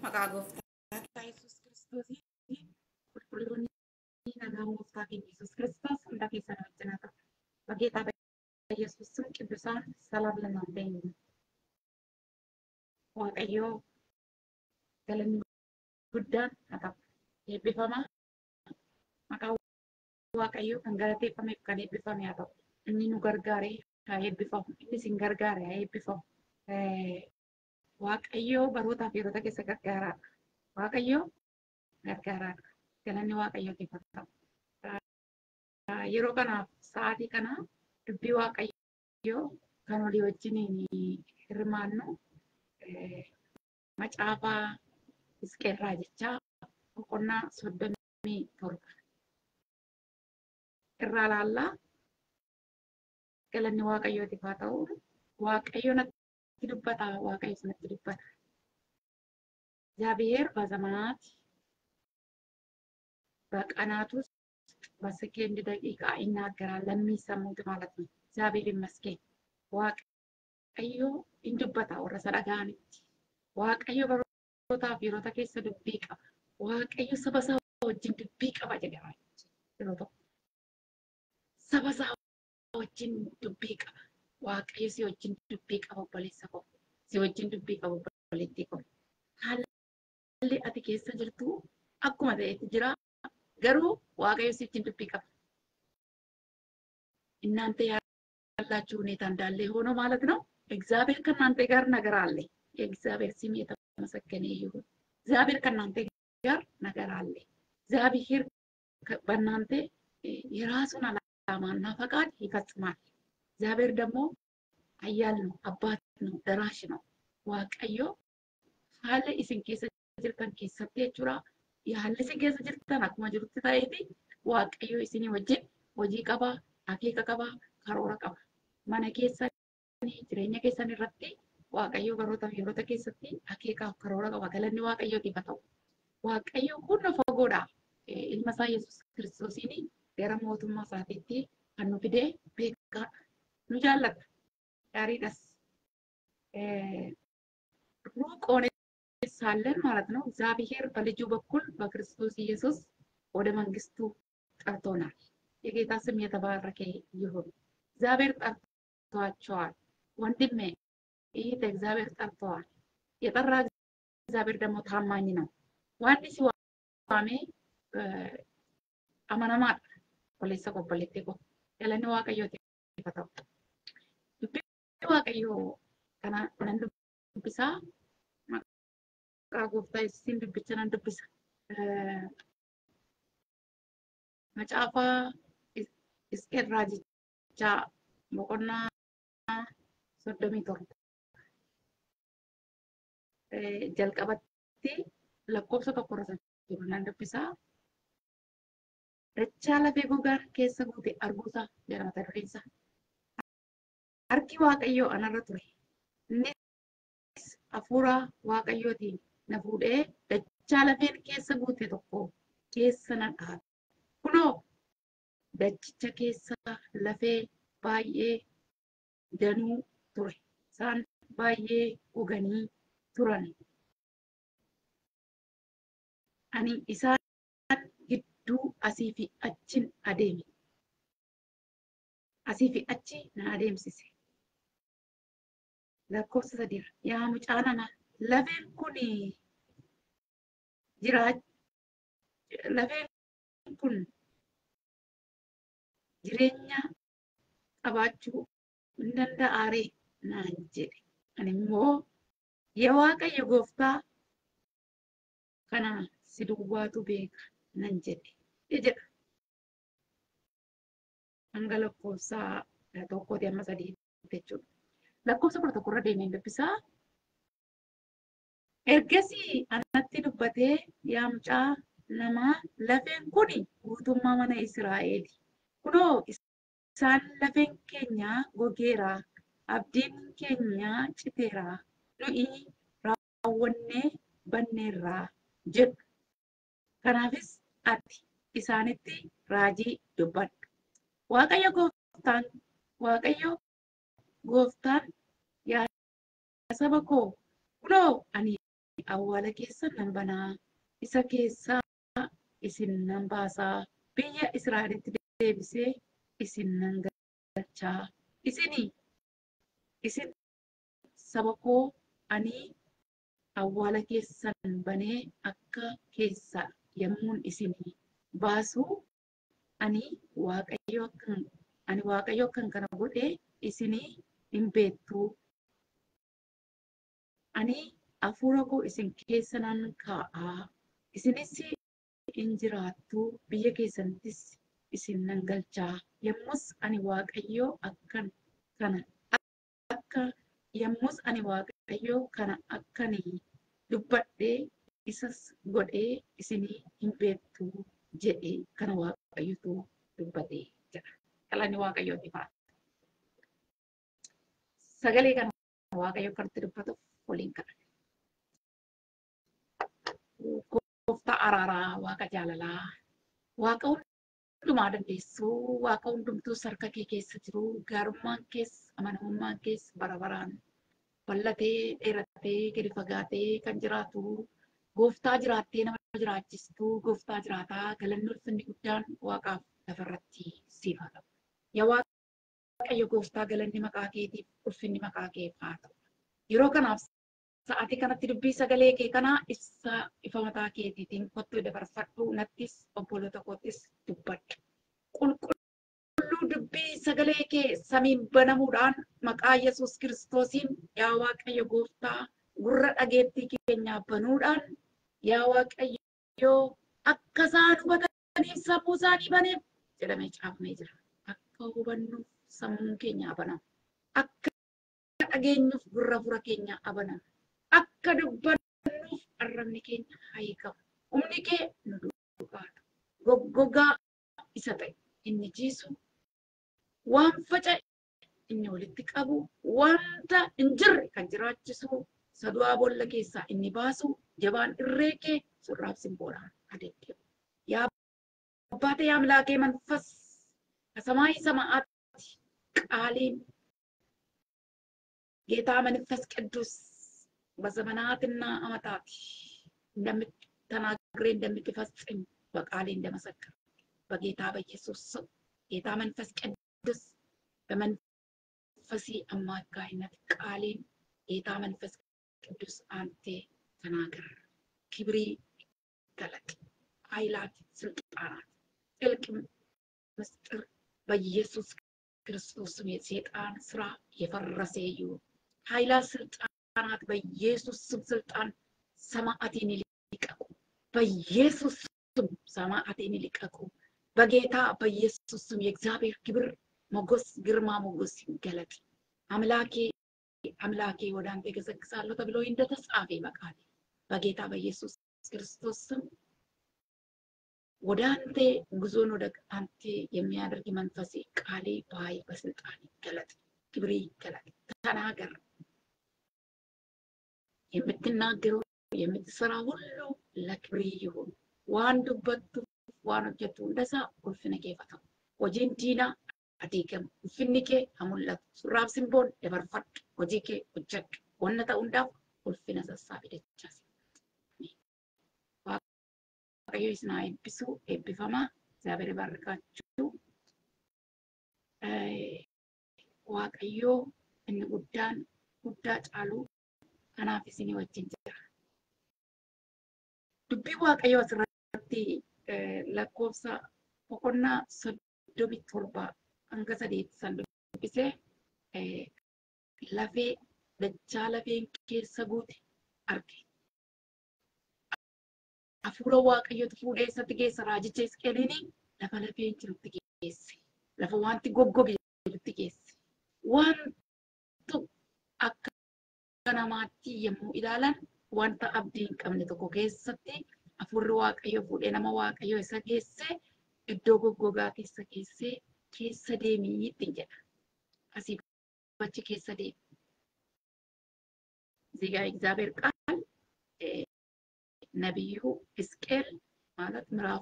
maqaa gooftaa Yesuus Kiristoosiin qulqulloonni nagaa gooftaa keenya Yesuus Kiristoos hunda keessan wajjin haa ta'u. በጌታ በኢየሱስ ስም ቅዱሳን ሰላም ለእናንተ ይሁን። ዋቀዮ ገለኒ ጉዳን haa ta'u. Eebbifama maqaa waaqayyo kan galateeffameef kan eebbifame haa ta'u. Inni nu gargaare haa eebbifamu. Inni isin gargaare haa eebbifamu. Waaqayyo barootaaf yeroota keessa gargaaraadha. Waaqayyo gargaaraadha. Galanni waaqayyootiif haa ta'u. Yeroo kanaaf sa'aatii kana dubbii waaqayyoo kan walii wajjin hirmaannu macaafaa Hisqeelraa jechaa boqonnaa soddomii torba irraa ilaallaa galanni waaqayyootiif haa ta'u waaqayyo natti dubbata waaqayyo sanatti dubbata እግዚአብሔር በዘመናት በቀናት ውስጥ በሰከንድ ደቂቃ ይናገራል ለሚሰሙት ማለት ነው። እግዚአብሔር ይመስገን። waaqayyo in dubbata warra isa dhaga'anitti. Waaqayyo barootaaf yeroota keessa dubbii qaba. Waaqayyo saba isaa wajjin dubbii qaba jedhama yeroo tokko. Saba isaa wajjin dubbii qaba. Waaqayyo si wajjin dubbii qaba obboleessa koo. Si wajjin dubbii qaba obboleettii koo. Haalli ati keessa jirtu akkuma ta'etti jira. Garuu waaqayyo si wajjin dubbii qaba. እናንተ ያላችሁ ሁኔታ እንዳለ ሆኖ ማለት ነው። እግዚአብሔር ከእናንተ ጋር ነገር አለ። የእግዚአብሔር ስም የተመሰገነ ይሁን። እግዚአብሔር ከእናንተ ጋር ነገር አለ። እግዚአብሔር በእናንተ የራሱን ዓላማና ፈቃድ ይፈጽማል። እግዚአብሔር ደግሞ ኃያል ነው፣ አባት ነው፣ ደራሽ ነው። ዋቀዮ ሀለ ኢስን ኬሰ ጅርተን ኬሰቴ ጁራ haalli isin keessa jirtan akkuma jirutti ta'eeti waaqayyo isinii wajjin hojii qaba, akeeka qaba, karoora qaba. Mana keessanii jireenya keessan irratti waaqayyo baroota yeroota keessatti akeekaaf karoora qaba. Galanni waaqayyootiif haa ta'u. Waaqayyo kun nu fagoodha. Ilma isaa Yesuus Kiristoosiin gara mootummaa isaatiitti kan nu fidee beekaadha. Nu jaallata. Gaariidhas. ሩቅ ሆነ ሳለን ማለት ነው እግዚአብሔር በልጁ በኩል በክርስቶስ ኢየሱስ ወደ መንግስቱ ጠርቶናል። የጌታ ስም የተባረከ ይሁን። እግዚአብሔር ጠርቷቸዋል። ወንድሜ ይህ እግዚአብሔር ጠርተዋል። የጠራ እግዚአብሔር ደግሞ ታማኝ ነው። ዋኒ ሲዋሜ አመነማ ኦሌሰ ቆቦሌቴ ቆ ገለኒ ዋቀዮ ፈተው ዱቢ ዋቀዮ ከና ነን ዱቢሳ maqaa gooftaa yesuusiin dubbicha nan dubbisa. Macaafaa Hisqeelraa jechaa boqonnaa soddomii torba. Jalqabatti lakkoofsa tokko irra jiru nan dubbisaa. Dachaa lafee gogaan keessa guute arguusaa jedha mata dureen isaa. Harki Waaqayyoo anarra ture. Innis hafuura Waaqayyootiin na fuudhee dachaa lafeen keessa guute tokko keessa na dhaabe. Kunoo dachicha keessa lafee baay'ee danuu ture. Isaan baay'ee goganii turan. Ani isaan gidduu asii fi achin adeeme. Asii fi achi na adeemsise. Lakkoofsa sadiirra yaa mucaa namaa lafeen kun jiraa lafeen kun jireenya qabaachuu hin danda'aaree naan jedhe. Ani immoo yaa Waaqayyo gooftaa kana si duwwaatu beeka nan jedhe jedha. Hanga lakkoofsa tokkooti amma sadii jechuudha. Lakkoofsa kudha tokkorra deemee dubbisaa. Ergasii anatti dubbatee yaa mucaa namaa lafeen kuni guutummaa mana Israa'eeli. Kunoo isaan lafeen keenya gogeera. Abdiin keenya citeera. Nuyi raawwannee banneerraa jedhu. Kanaafis ati isaanitti raajii dubbadhu. Waaqayyo gooftaan Waaqayyo gooftaan yaa saba koo kunoo ani awwaala keessan nan banaa isa keessaa isin nan baasaa biyya Israa'elitti deebisee isin nan galchaa isinii isin saba koo ani awwaala keessan banee akka keessa yommuun isinii baasu ani waaqayyo akkan ani waaqayyo akkan kana godhe isinii hin beektuu ani hafuura koo isin keessa nan kaa'aa isinis hin jiraattuu biyya keessanittis isin nan galchaa yommus ani waaqayyo akkan kana akka yommus ani waaqayyo kana akkanii dubbadhee isas godhee isinii hin beektuu jedhee kana waaqayyotu dubbatee jedha. Galanni waaqayyooti fa'a. Sagalee kana waaqayyo kanatti dubbatuuf waliin kadhate. Gooftaa araaraa, waaqa jaalalaa, waaqa hundumaa dandeessuu, waaqa hundumtuu harka kee keessa jiru, gaarummaan keessa, amanamummaan keessa bara baraan bal'atee, dheeratee, gadi fagaatee kan jiraatu, gooftaa jiraattee nama jiraachistuu, gooftaa jiraataa, galanni ulfinni guddaan waaqaaf lafarratti siif haa ta'u. Yaa Waaqayyo gooftaa galanni maqaa keetiif ulfinni maqaa keef haa ta'u. Yeroo kanaaf sa'aatii kanatti dubbii sagalee kee kanaa ibsa ifa mataa keetiitiin kottuu dabarfadhu nattis obboloota koottis dubbadhu. Qulqulluu dubbii sagalee kee samiin banamuudhaan maqaa Yesuus kiristoosiin yaa Waaqayyo gooftaa gurra dhageettii keenyaa banuudhaan yaa Waaqayyo akka isaan hubataniif sammuu isaanii baneef jedhamee caafamee jira. Akka hubannuuf sammuun keenyaa banamu. Akka dhageenyuuf gurra fura keenyaa abanamu. Akka dubbannuuf arrabni keenya hiikamu. Humni kee nu duubaatu. Goggogaa isa ta'e inni jiisu waan faca'e inni walitti qabu wanta hin jirre kan jiraachisu sadu'aa boolla keessaa inni baasu jabaan irree kee surraaf simboodhaan adeemu. Yaa አባቴ አምላኬ መንፈስ ከሰማይ ሰማያት ቃሌን ጌታ መንፈስ ቅዱስ በዘመናትና ዓመታት እንደምትተናግሬ እንደምትፈጽም በቃሌ እንደመሰክር በጌታ በኢየሱስ ስም ጌታ መንፈስ ቅዱስ በመንፈሴ አማካይነት ቃሌን ጌታ መንፈስ ቅዱስ አንተ ተናገር። ክብሪ ገለጥ። ኃይላት፣ ስልጣናት፣ ጥልቅ ምስጢር በኢየሱስ ክርስቶስ ስም የሰይጣን ስራ የፈረሰ ይሁን። ኃይላት፣ ስልጣናት በኢየሱስ ስም ስልጣን ሰማዕቴን ይልቀቁ። በኢየሱስ ስም ሰማዕቴን ይልቀቁ። በጌታ በኢየሱስ ስም የእግዚአብሔር ክብር ሞገስ፣ ግርማ ሞገስ ይገለጥ። አምላኬ አምላኬ ወደ አንተ ገሰግሳለሁ ተብሎ እንደተጻፈ በቃል በጌታ በኢየሱስ ክርስቶስ ስም ወደ አንተ ጉዞን ወደ አንተ የሚያደርግ መንፈሴ ቃሌ በኃይል በስልጣን ይገለጥ፣ ክብሬ ይገለጥ። ተናገር። የምትናገረው የምትሰራ ሁሉ ለክብሬ ይሁን። ዋን ዱበቱ ዋን ሆጀቱ እንደሳ ኡልፍነ kee ta'u. Hojiin diinaa adeegamu. Ulfinni kee haa mul'atu. Surraaf simboon dabarfadhu. Hojii kee hojjedhu. Wanna ta'u hundaaf ulfina sassaabi dachaas. waaqayyo isin haa eebbisu eebbifamaa እግዚአብሔር ይባርካችሁ waaqayyo inni guddaan guddaa caalu kanaaf isinii wajjin jira dubbii waaqayyo asirratti lakkoofsa boqonnaa soddomii torba hanga sadeetti san dubbisee lafee dachaa lafeen keessa guute arge hafuura waaqayyotu fuudhee isatti geessa raajicha Hisqeeliin lafa lafeen jirutti geesse. Lafa wanti goggoge jirutti geesse. Wantu akka namaatti yommuu ilaalan wanta abdii hin qabne tokko keessatti hafuurri waaqayyo fuudhee nama waaqayyo isa geesse iddoo goggogaa keessa geessee keessa deemii ittiin jedha. Asii achi keessa deemi. እዚህ ጋር እግዚአብሔር ቃል ነቢዩ ሕዝቅኤል ማለት ምዕራፍ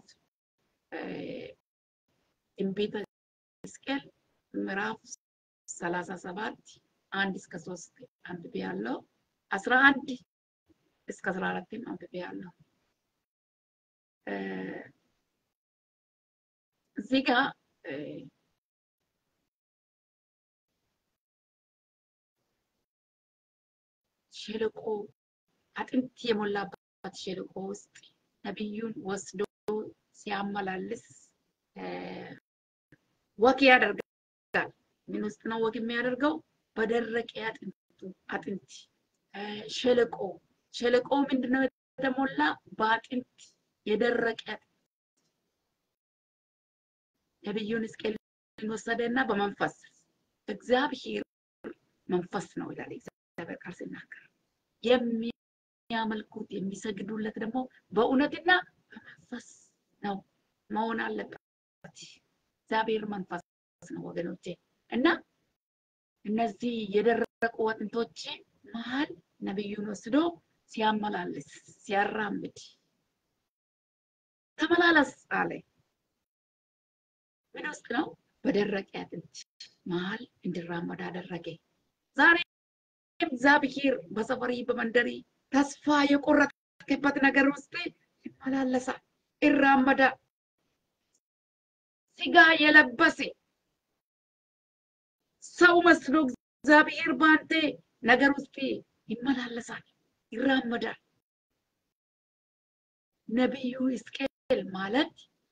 ትንቢተ ሕዝቅኤል ምዕራፍ ሰላሳ ሰባት አንድ እስከ ሶስት አንብቤ ያለው አስራ አንድ እስከ አስራ አራትም አንብቤያለሁ። እዚህ ጋር ሸለቆ አጥንት የሞላበት ሸለቆ ውስጥ ነቢዩን ወስዶ ሲያመላልስ ወክ ያደርጋል። ምን ውስጥ ነው ወክ የሚያደርገው? በደረቀ አጥንቱ አጥንት ሸለቆ ሸለቆ ምንድነው የተሞላ? በአጥንት የደረቀ አጥንት ነቢዩን ሕዝቅኤልን ወሰደና በመንፈስ እግዚአብሔር መንፈስ ነው ይላል እግዚአብሔር ቃል ሲናገር የሚያመልኩት የሚሰግዱለት ደግሞ በእውነትና በመንፈስ ነው መሆን አለበት። እግዚአብሔር መንፈስ ነው ወገኖቼ። እና እነዚህ የደረቁ አጥንቶች መሀል ነቢዩን ወስዶ ሲያመላልስ ሲያራምድ ተመላለስ አለ። ምን ውስጥ ነው? በደረቀ አጥንት መሀል እንዲራመድ አደረገ። ዛሬ እግዚአብሔር በሰፈሪ በመንደሪ ተስፋ የቆረጥክበት ነገር ውስጥ ይመላለሳል፣ ይራመዳል። ስጋ የለበሰ ሰው መስሎ እግዚአብሔር በአንተ ነገር ውስጥ ይመላለሳል፣ ይራመዳል። ነቢዩ ሕዝቅኤል ማለት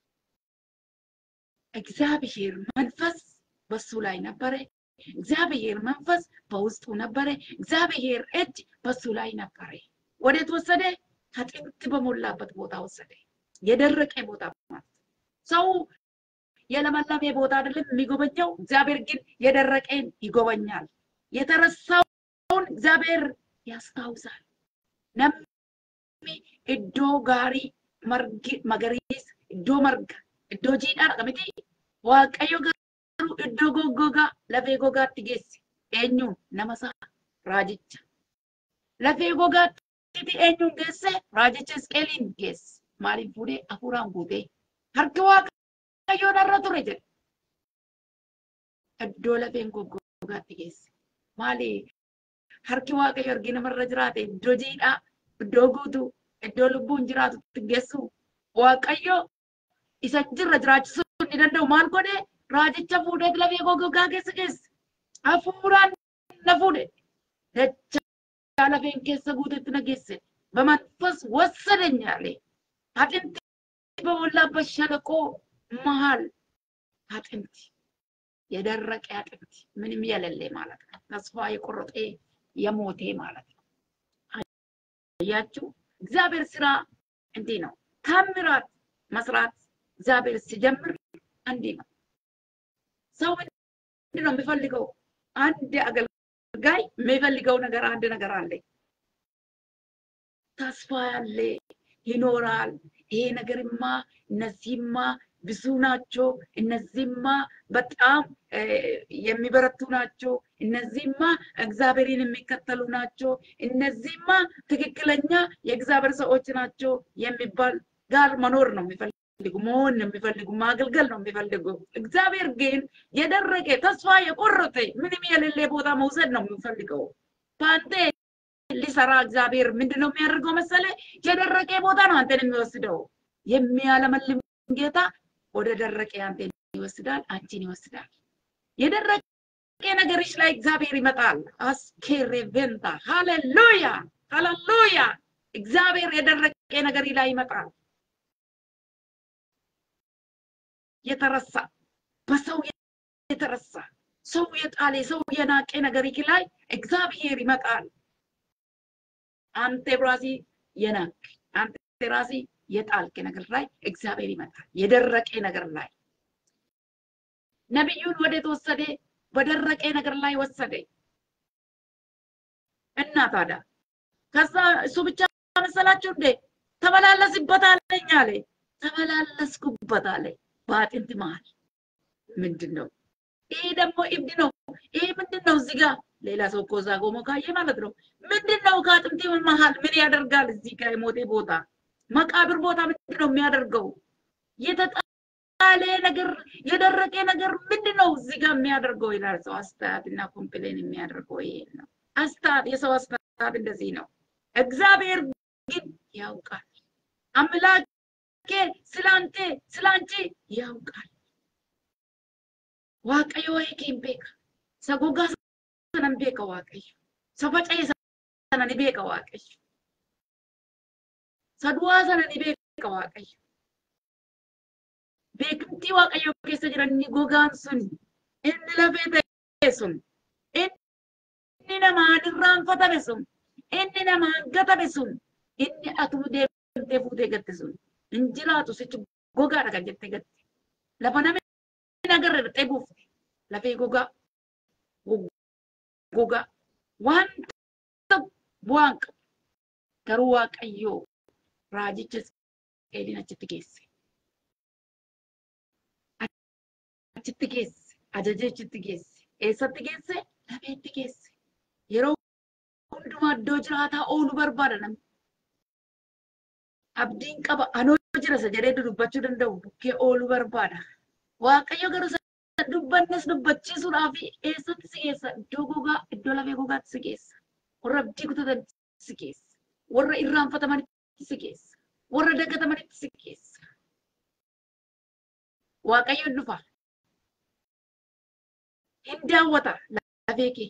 እግዚአብሔር መንፈስ በሱ ላይ ነበረ። እግዚአብሔር መንፈስ በውስጡ ነበረ። እግዚአብሔር እጅ በሱ ላይ ነበረ። ወዴት ወሰደ? አጥንት በሞላበት ቦታ ወሰደ። የደረቀ ቦታ ማለት ሰው የለመለመ ቦታ አይደለም የሚጎበኘው። እግዚአብሔር ግን የደረቀን ይጎበኛል። የተረሳውን እግዚአብሔር ያስታውሳል። ነሚ እዶ ጋሪ መገሪስ እዶ መርጋ እዶ ጂዳ ቀምቲ waaqayyo garuu iddoo goggogaa lafee gogaatti geesse eenyuun nama isaa raajicha lafee gogaatti eenyuun geesse raajicha Hisqeeliin geesse maaliif fuudhee hafuuraan guutee harki waaqayyoo narra ture jedhe iddoo lafeen goggogaatti geesse maali harki waaqayyo argi namarra jiraate iddoo jiidhaa iddoo guutuu iddoo lubbuun jiraatutti geessu waaqayyo isa jirra jiraachisuu ni danda'u maal godhe raajicha fuudhee lafee goggogaa keessa geesse hafuuraan na fuudhe dachaa lafeen keessa guutetti na geesse በመንፈስ ወሰደኝ አለ። አጥንት በሞላበት ሸለቆ መሃል አጥንት የደረቀ አጥንት ምንም የሌለ ማለት ነው። ተስፋ የቆረጠ የሞቴ ማለት ነው። አያችሁ፣ እግዚአብሔር ስራ እንዲህ ነው። ታምራት መስራት እግዚአብሔር ሲጀምር እንዲህ ነው። ሰው ምንድን ነው የሚፈልገው? አንድ አገልጋይ የሚፈልገው ነገር አንድ ነገር አለ። ተስፋ ያለ ይኖራል። ይሄ ነገርማ እነዚህማ ብዙ ናቸው፣ እነዚህማ በጣም የሚበረቱ ናቸው፣ እነዚህማ እግዚአብሔርን የሚከተሉ ናቸው፣ እነዚህማ ትክክለኛ የእግዚአብሔር ሰዎች ናቸው የሚባል ጋር መኖር ነው የሚፈልጉ መሆን ነው የሚፈልጉ ማገልገል ነው የሚፈልጉ። እግዚአብሔር ግን የደረቀ ተስፋ የቆረጠ ምንም የሌለ ቦታ መውሰድ ነው የሚፈልገው። በአንተ ሊሰራ እግዚአብሔር ምንድን ነው የሚያደርገው መሰለ? የደረቀ ቦታ ነው አንተን የሚወስደው። የሚያለመልም ጌታ ወደ ደረቀ አንተን ይወስዳል፣ አንቺን ይወስዳል። የደረቀ ነገርሽ ላይ እግዚአብሔር ይመጣል። አስኬሬ ቬንታ ሃሌሉያ፣ ሃሌሉያ። እግዚአብሔር የደረቀ ነገር ላይ ይመጣል። የተረሳ በሰው የተረሳ ሰው የጣለ ሰው የናቀ ነገር ላይ እግዚአብሔር ይመጣል። አንተ ራሲ የናቅ አንተ ራሲ የጣልክ ነገር ላይ እግዚአብሔር ይመጣል። የደረቀ ነገር ላይ ነቢዩን ወዴት ወሰደ? በደረቀ ነገር ላይ ወሰደ እና ታዲያ ከዛ እሱ ብቻ መሰላችሁ እንዴ? ተመላለስበት አለኝ አለ። ተመላለስኩበት አለ። በአጥንት መሀል ምንድን ነው ይሄ? ደግሞ እብድ ነው ይሄ ምንድን ነው? እዚህ ጋር ሌላ ሰው እኮ እዛ ቆሞ ካየ ማለት ነው። ምንድን ነው ከአጥንት መሀል ምን ያደርጋል? እዚህ ጋር የሞቴ ቦታ መቃብር ቦታ ምንድን ነው የሚያደርገው? የተጣለ ነገር የደረቀ ነገር ምንድን ነው እዚህ ጋር የሚያደርገው ይላል ሰው። አስተያየት እና ኮምፕሌን የሚያደርገው ይሄ ነው። አስተያየት የሰው አስተያየት እንደዚህ ነው። እግዚአብሔር ግን ያውቃል። አምላኬ ስላንተ ስላንቺ ያውቃል። waaqayyo waa'ee kee hin beeka. Isa gogaa sana ni beeka waaqayyo. Isa faca'e sana ni beeka waaqayyo. Isa du'aa sana ni beeka waaqayyo. Beekumtii waaqayyo keessa jiran inni gogaan sun inni lafee ta'e sun inni namaan irraanfatame sun inni namaan gatame sun inni atuu deemtee fuutee gatte sun hin jiraatu sichi gogaadha kan jettee gatte. Lafa namni nagarra dhaqee buufte lafee gogaa gogaa wanta bu'aan qabu garuu waaqayyoo raajicha Isqeeliin achitti geesse. Achitti geesse ajaja achitti geesse eessatti geesse lafeetti geesse yeroo hundumaa iddoo jiraataa oolu barbaada namni. Abdiin qaba anoo jira isa jedhee dubbachuu danda'u bukkee ooluu barbaada. Waaqayyo garuu isa dubbannes dubbachiisuudhaaf eessatti si geessa? Iddoo gogaa, iddoo lafee gogaatti si geessa. Warra abdii kutatanitti si geessa. Warra irraanfatamanitti si geessa. Warra dagatamanitti si geessa. Waaqayyo dhufa. Hin daawwata lafee kee.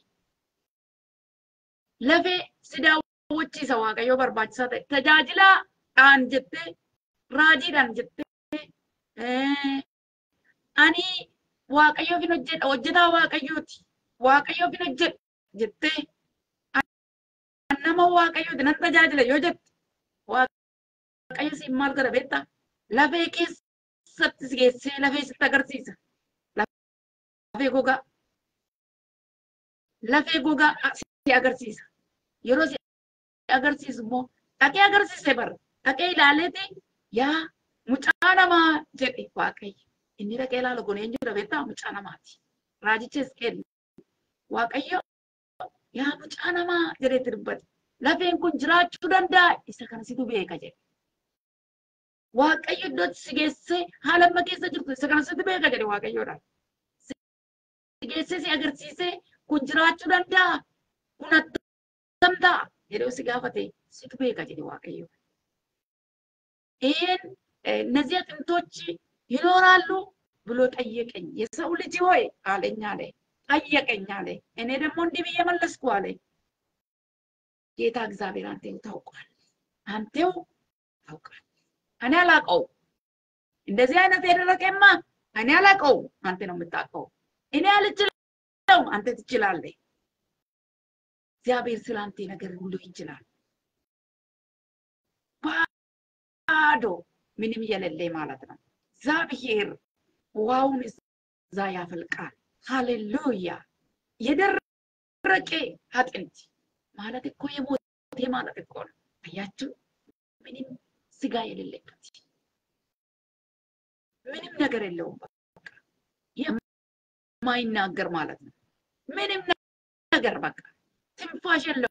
Lafee si daawwachiisa Waaqayyo barbaachisaa ta'e. Tajaajilaadhaan jettee, raajiidhaan jettee, ani waaqayyoof hin hojjedha hojjetaa waaqayyooti waaqayyoof hin hojjedha jettee nama waaqayyooti nan tajaajila yoo jette waaqayyo siin maal godha beektaa lafee keessatti si geessee lafee sitti agarsiisa lafee gogaa lafee gogaa si agarsiisa yeroo si agarsiisu immoo dhaqee agarsiise bara dhaqee ilaaleeti yaa mucaa namaa jedhe waaqayyo inni dhaqee ilaalu kun eenyudha beektaa mucaa namaati. Raajicha Hisqeel Waaqayyo yaa mucaa namaa jedheetti dubbate. Lafeen kun jiraachuu danda'a isa kana situ beeka jedhe. Waaqayyo iddootti si geessee haala amma keessa jirtu isa kana situ beeka jedhe Waaqayyoodhaan. Si geessee si agarsiisee kun jiraachuu danda'a kun attam ta'a jedhee si gaafate situ beeka jedhe Waaqayyo. ይህን እነዚህ አጥንቶች ይኖራሉ ብሎ ጠየቀኝ። የሰው ልጅ ሆይ አለኝ አለ ጠየቀኝ አለ። እኔ ደግሞ እንዲህ ብዬ መለስኩ አለ። ጌታ እግዚአብሔር አንቴው ታውቋል፣ አንቴው ታውቃል። እኔ አላውቀው እንደዚህ አይነት የደረቀማ እኔ አላውቀው፣ አንተ ነው የምታውቀው። እኔ አልችለው፣ አንተ ትችላለህ። እግዚአብሔር ስለ አንተ ነገር ሁሉ ይችላል። ባዶ ምንም የሌለ ማለት ነው። እግዚአብሔር ውሃውን እዛ ያፈልቃል። ሃሌሉያ! የደረቀ አጥንት ማለት እኮ የሞቴ ማለት እኮ ነው። አያችሁ፣ ምንም ስጋ የሌለበት ምንም ነገር የለውም። በቃ የማይናገር ማለት ነው። ምንም ነገር በቃ ትንፋሽ የለው፣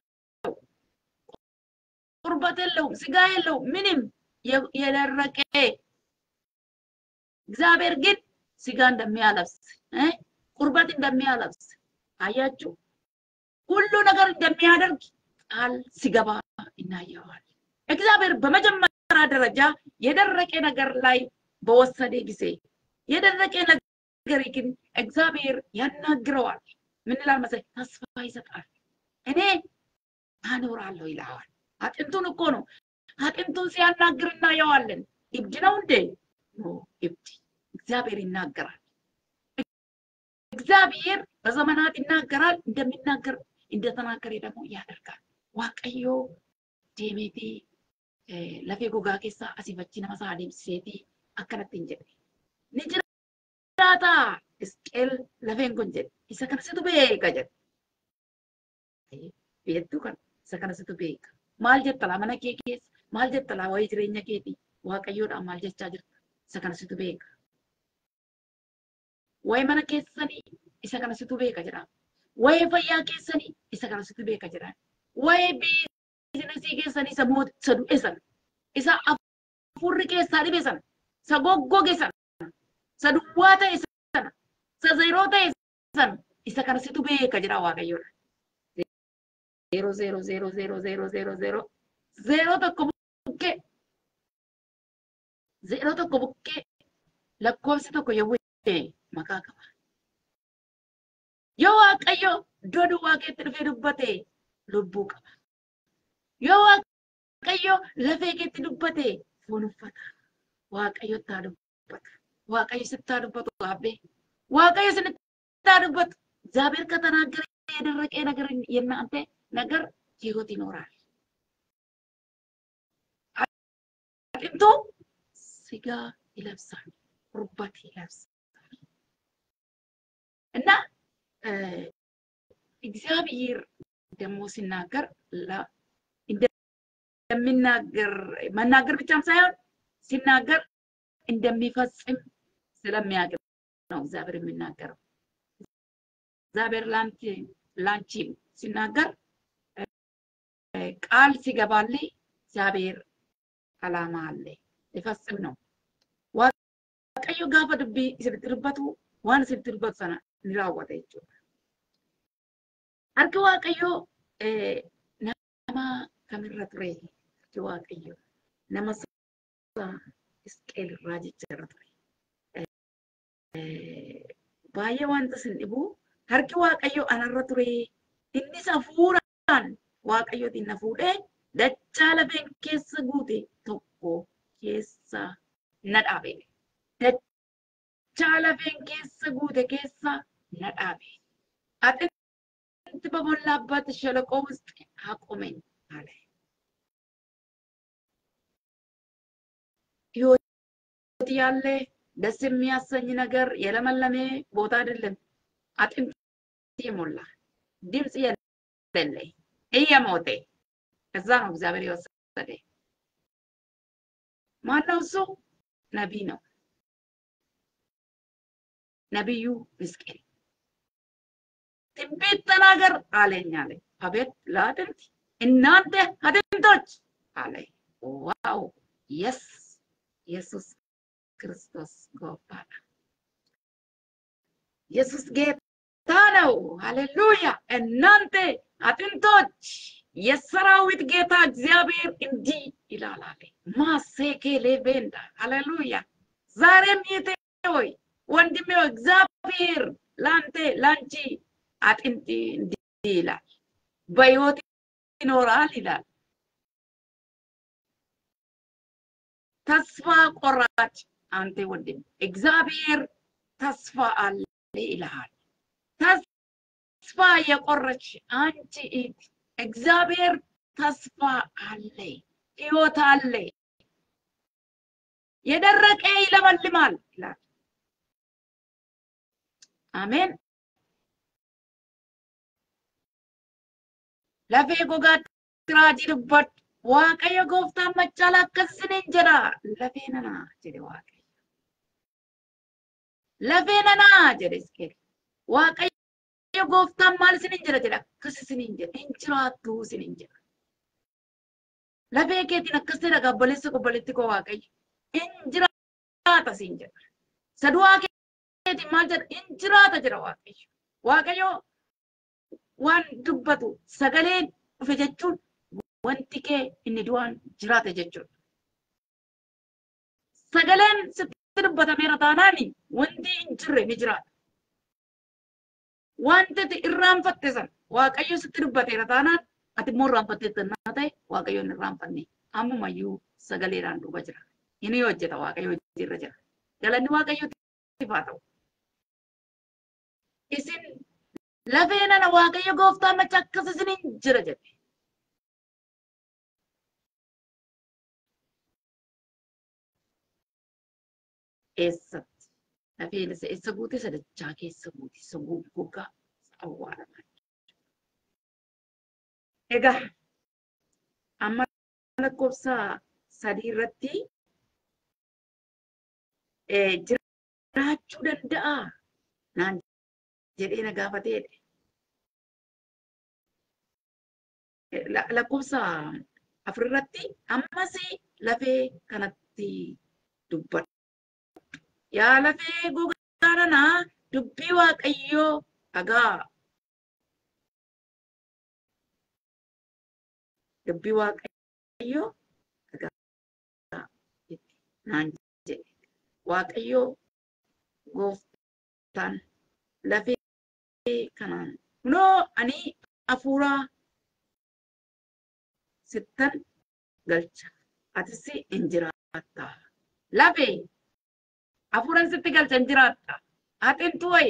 ቁርበት የለው፣ ስጋ የለው፣ ምንም የደረቀ እግዚአብሔር ግን ስጋ እንደሚያለብስ ቁርበት እንደሚያለብስ አያችሁ፣ ሁሉ ነገር እንደሚያደርግ ቃል ሲገባ እናየዋል። እግዚአብሔር በመጀመሪያ ደረጃ የደረቀ ነገር ላይ በወሰደ ጊዜ የደረቀ ነገር ግን እግዚአብሔር ያናግረዋል። ምን ይላል መሰለኝ? ተስፋ ይሰጣል። እኔ አኖራለሁ ይለዋል። አጥንቱን እኮ ነው። አጥንቱን ሲያናግር እናየዋለን። እብድ ነው እንዴ? ኖ እብድ እግዚአብሔር ይናገራል። እግዚአብሔር በዘመናት ይናገራል። እንደሚናገር እንደተናገረ ደግሞ ያደርጋል። ዋቀዮ ዴሜቲ ለፌ ጎጋ ኬሳ አሲፈቺ ነመሳ አዴምሲሴቲ akkanatti hin jedhe. Ni jiraata Isqeel lafeen kun jedhe. Isa kana situ beeka jedhe. Beektuu kana isa kana situ beeka. Maal jetta laa mana kee keessa maal jetta laa wayii jireenya keetii waaqayyoodhaan maal jechaa jirta isa kana situ beeka. Wayii mana keessanii isa kana situ beeka jedha. Wayii fayyaa keessanii isa kana situ beeka jedha. Wayii biizinasii keessanii isa mooti isa du'e sana isa afurri keessaa dhibe sana isa goggoge sana isa duwwaa ta'e sana isa zeeroo ta'e sana isa kana situ beeka jedha waaqayyoodha. Zeeroo zeeroo zeeroo zeeroo zeeroo zeeroo zeeroo zeeroo tokko Zeeroo tokko bukkee lakkoofsi tokko yommuu maqaa qaba. Yoo Waaqayyo iddoo duwwaa keetti dhufee dubbate lubbuu qaba. Yoo Waaqayyo lafee keetti dubbate foon uffata. Waaqayyo taa dubbata. Waaqayyo sittaa dubbatu abbee. Waaqayyo sittaa dubbatu. እግዚአብሔር ከተናገረ የደረቀ ነገር የእናንተ ነገር ህይወት ይኖራል። አጥንቶ ስጋ ይለብሳል፣ ቁርበት ይለብሳል እና እግዚአብሔር ደግሞ ሲናገር እንደሚናገር መናገር ብቻም ሳይሆን ሲናገር እንደሚፈጽም ስለሚያውቅ ነው እግዚአብሔር የሚናገረው። እግዚአብሔር ላንቺ ሲናገር ቃል ሲገባልኝ እግዚአብሔር አላማ አለ ሊፈጽም ነው። ዋቀዮ ጋፈ ዱቢ ስብትርበቱ ዋን ስብትርበቱ ሰና ኒራወጠ jechuudha. Harki Waaqayyoo nama kamirra ture? Harki Waaqayyoo nama Isqeel irraa jecharra ture. Baay'ee wanta sin dhibu harki Waaqayyoo anarra ture. Innis hafuuraan Waaqayyootiin na fuudhee dachaa lafeen keessa guute tokko keessa na dhaabe. Dachaa lafeen keessa guute keessa na dhaabe. አጥንት በሞላበት ሸለቆ ውስጥ አቆመኝ አለ። ህይወት ያለ ደስ የሚያሰኝ ነገር የለመለሜ ቦታ አይደለም። አጥንት የሞላ ድምፅ የሌለ እየሞተ ከዛ ነው እግዚአብሔር የወሰደ። ማነው እሱ? ነቢይ ነው። ነቢዩ ሕዝቅኤል ትንቢት ተናገር አለኝ አለ። አቤት ለአጥንት እናንተ አጥንቶች አለ። ዋው የስ ኢየሱስ ክርስቶስ ጎባና ኢየሱስ ጌታ ነው። ሃሌሉያ! እናንተ አጥንቶች የሰራዊት ጌታ እግዚአብሔር እንዲህ ይላል አለ። ማሴኬ ሌቬንዳ ሃሌሉያ! ዛሬም ይቴ ሆይ ወንድሜ ሆይ እግዚአብሔር ለአንተ ለአንቺ አጥንት እንዲህ ይላል፣ በሕይወት ይኖራል ይላል። ተስፋ ቆራጭ አንተ ወንድም እግዚአብሔር ተስፋ አለ ይልሃል። ተስፋ የቆረች አንቺ እህት እግዚአብሔር ተስፋ አለ፣ ሕይወት አለ፣ የደረቀ ይለመልማል ይላል። አሜን። lafee gogaatti raajii dubbadhu waaqayyo gooftaan machaala akkasiniin jedha lafee nanaa jedhe waaqayyo lafee nanaa jedhe isqeel waaqayyo gooftaan maal isiniin jedha jedha akkas isiniin jedha hin jiraattu isiniin jedha lafee keetiin akkas jedha obboleessa obboleetti koo waaqayyo hin jiraata isiin jedha sadu'aa keetiin maal jedha hin jiraata jedha waaqayyo waaqayyo waan dubbatu sagaleen dhufe jechuun wanti kee inni du'aan jiraate jechuudha. Sagaleen sitti dubbatameera taanaani wanti hin jirre ni jiraata. Wanti ati irraanfatte san waaqayyo sitti dubbateera taanaan ati immoo irraanfattee naa ta'e waaqayyo hin irraanfanne ammumayyuu sagaleedhaan duuba jira. Inni hojjeta waaqayyo hojiirra jira. Galanni waaqayyootiif haa ta'u. Isin lafee nana waaqayyo gooftaa macha akkas isiniin jira jedhe. Eessatti lafeen isa eessa guute sadachaa keessa guute isa goggogaa awwaalamaa. Egaa amma lakkoofsa sadii irratti jiraachuu danda'a naan jedhee na gaafateedha. Lakkoofsa afurirratti ammas lafee kanatti dubbadhu. Yaa lafee gogaa nanaa dubbii waaqayyoo dhagaa. Dubbii waaqayyoo dhagaa. Naan waaqayyoo gooftaan lafee kanaan kunoo ani hafuuraa sittan galcha atis hin jiraatta lafee hafuuran sitti galcha hin jiraatta atintu wayi